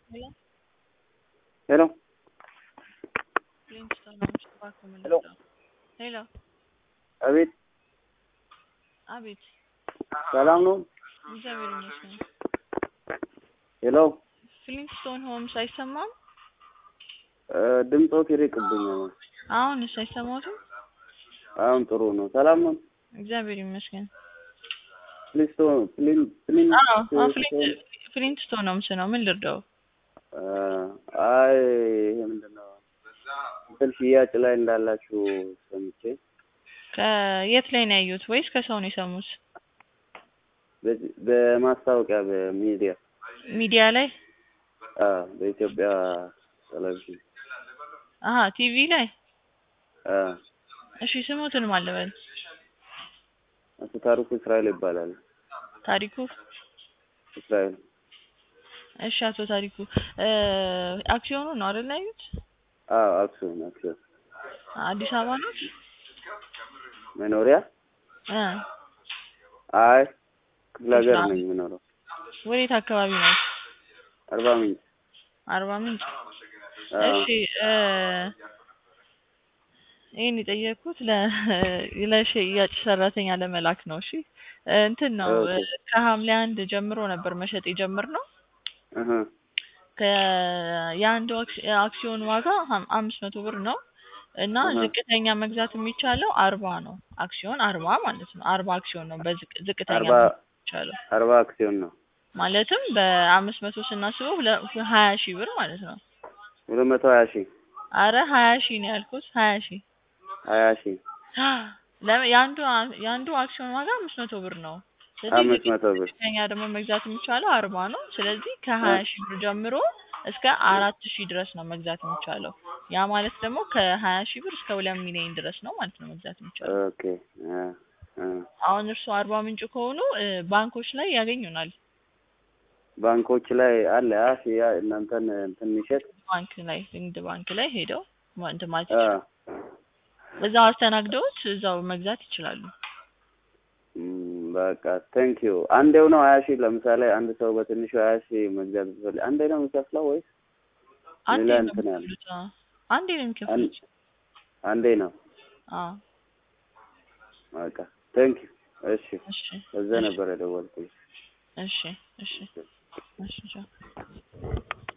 Hello? ሄሎ ሊንክስቶን ነው እባክህ ምን ሄሎ ልርዳው? ሄሎ አቤት አቤት ሰላም ነው እግዚአብሔር ይመስገን። ሄሎ ፍሊንክስቶን ሆምስ አይሰማም? እ ድምፆት ይርቅብኛል አሁንስ አይሰማትም? አሁን ጥሩ ነው ሰላም ነው እግዚአብሔር ይመስገን። ፍሊስቶ ፍሊን ፍሊን አዎ አዎ፣ ፍሊንት ፍሊንክስቶን ሆምስ ነው ምን ልርዳው? እ አይ ይሄ ምንድን ነው እንትን ሽያጭ ላይ እንዳላችሁ ሰምቼ ከየት ላይ ነው ያዩት ወይስ ከሰው ነው የሰሙት? በዚህ- በማስታወቂያ በሚዲያ ሚዲያ ላይ? አ በኢትዮጵያ ቴሌቪዥን አሀ ቲቪ ላይ? አ እሺ ስሙትን ማን ልበል? አቶ ታሪኩ እስራኤል ይባላል ታሪኩ እስራኤል እሺ አቶ ታሪኩ እ አክሲዮኑ ነው አይደል ያዩት? አ አክሲዮን አክሲዮን አዲስ አበባ ነው? መኖሪያ እ አይ ክፍለ ሀገር ነኝ የምኖረው ወዴት አካባቢ ነው? አርባ ምንጭ አርባ ምንጭ። አ እሺ እ ይሄን የጠየቅኩት ለ ለሽያጭ ሰራተኛ ለመላክ ነው። እሺ እ እንትን ነው እ ኦኬ ከሐምሌ አንድ ጀምሮ ነበር መሸጥ የጀመርነው። እህ ከ የአንዱ አክሲ- አክሲዮን ዋጋ ሀም- አምስት መቶ ብር ነው እና እህ ዝቅተኛ መግዛት የሚቻለው አርባ ነው። አክሲዮን አርባ ማለት ነው። አርባ አክሲዮን ነው በዝቅ ዝቅተኛ አርባ መግዛት የሚቻለው አርባ አክሲዮን ነው ማለትም በአምስት መቶ ስናስበው ሁለ- ሀያ ሺህ ብር ማለት ነው። ሁለት መቶ ሀያ ሺህ አረ ሀያ ሺህ ነው ያልኩት ሀያ ሺህ ሀያ ሺህ ለምን የአንዱ አ- የአንዱ አክሲዮን ዋጋ አምስት መቶ ብር ነው። ስለዚህ አምስት መቶ ብር ዝቅተኛ ደግሞ መግዛት የሚቻለው አርባ ነው። ስለዚህ ከሀያ ሺህ ብር ጀምሮ እስከ አራት ሺህ ድረስ ነው መግዛት የሚቻለው። ያ ማለት ደግሞ ከሀያ ሺህ ብር እስከ ሁለት ሚሊዮን ድረስ ነው ማለት ነው መግዛት የሚቻለው። ኦኬ አ አ አሁን እርስዎ አርባ ምንጭ ከሆኑ እ ባንኮች ላይ ያገኙናል። ባንኮች ላይ አለ አ ሽያ እናንተን እንትን የሚሸጥ ባንክ ላይ ንግድ ባንክ ላይ ሄደው ማ- እንትን ማለት አ ይችላሉ። እዛው አስተናግደውት እዛው መግዛት ይችላሉ። እም፣ በቃ ቴንክ ዩ አንዴው ነው ሀያ ሺህ ለምሳሌ አንድ ሰው በትንሹ ሀያ ሺህ መግዛት ቢፈልግ አንዴ ነው የሚከፍለው ወይስ አንዴ ሌላ ነው እንትን ያለ የሚከፍሉት። አዎ አንዴ ነው አን- የሚከፍሉት። አንዴ ነው አዎ በቃ ቴንክ ዩ እሺ እሺ በዛ እሺ ነበር የደወልኩት እሺ እሺ እሺ ቻው።